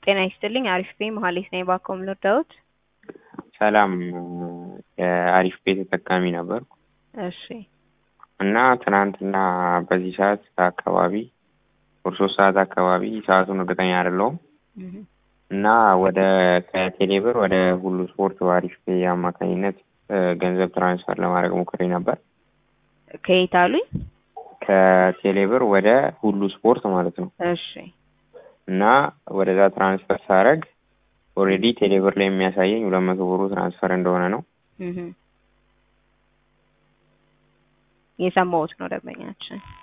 ጤና ይስጥልኝ አሪፍ ነኝ መሀሌት ነኝ ባኮም ልርዳዎት? ሰላም የአሪፍ ቤት ተጠቃሚ ነበርኩ እሺ እና ትናንትና በዚህ ሰዓት አካባቢ ወደ ሶስት ሰዓት አካባቢ ሰዓቱን እርግጠኛ አይደለሁም እህ እና ወደ ከቴሌብር ወደ ሁሉ ስፖርት በአሪፍ ፔ አማካኝነት ገንዘብ ትራንስፈር ለማድረግ ሞክሬ ነበር። ከየት አሉኝ? ከቴሌብር ወደ ሁሉ ስፖርት ማለት ነው እሺ እና ወደዛ ትራንስፈር ሳረግ ኦልሬዲ ቴሌብር ላይ የሚያሳየኝ ሁለት መቶ ብሩ ትራንስፈር እንደሆነ ነው። እህ የሰማሁት ነው ደንበኛችን